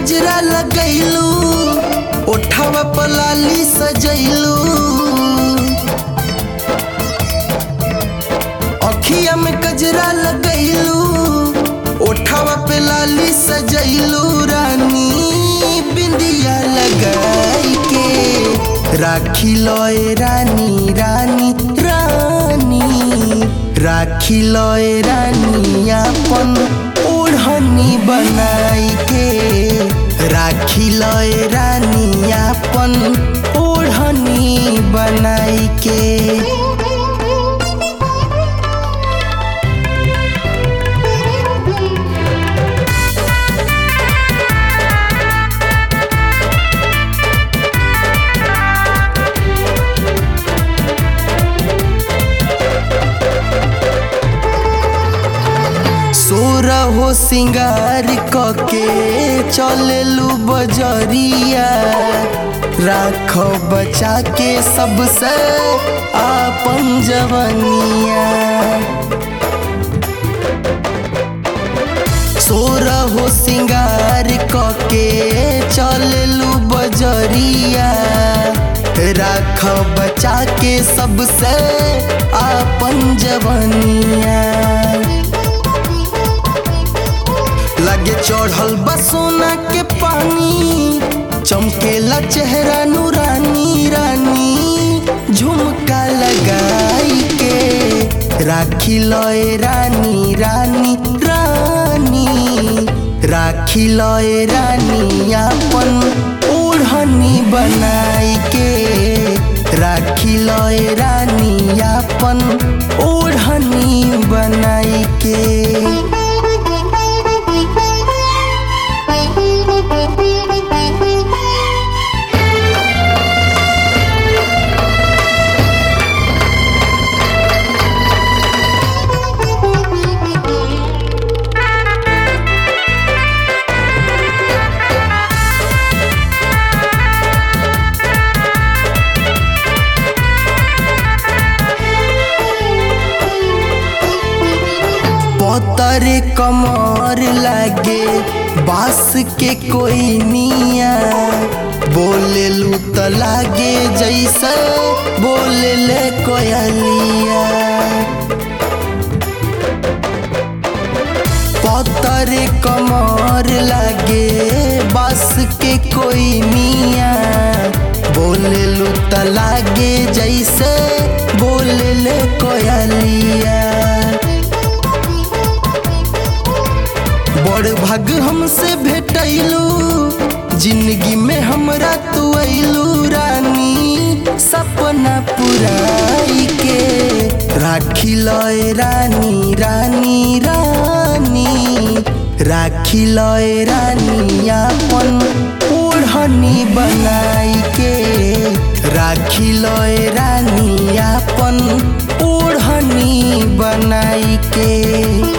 गजरा लगैलू ओठावा पलाली सजैलू अखिया में गजरा लगैलू ओठावा पे लाली सजैलू रानी बिंदिया लगाई के राखी लय रानी रानी रानी राखी लय रानी अपन ओढ़नी बनाई के राखी लय रानी अपन ओढ़नी बनाई के सोर हो सिंगार कके चललू बजरिया राख बचा के सबसे आपन जवनिया सोर हो सिंगार कके चललू बजरिया राख बचा के सबसे आपन जवनिया लगे चढ़ल बा सोना के पानी चमकेला चेहरा नूरानी रानी झुमका लगाई के राखी लय रानी रानी रानी राखी लय रानी अपन ओढ़नी बनाई के राखी लय रानी अपन ओढ़नी बनाई के पतर कमर लागे बास के कोई निया बोले लू तो लागे जैसे बोले ले कोयलिया पतर कमर लागे बास के कोई निया बोले लू तो लागे जैसे बोले ले कोयलिया बड़ भाग हमसे भेटैलू जिंदगी में हमरा तू अइलू रानी सपना पुराई के राखी लय रानी रानी रानी राखी लय रानी अपन ओढ़नी बनाई के राखी लय रानी अपन ओढ़नी बनाई के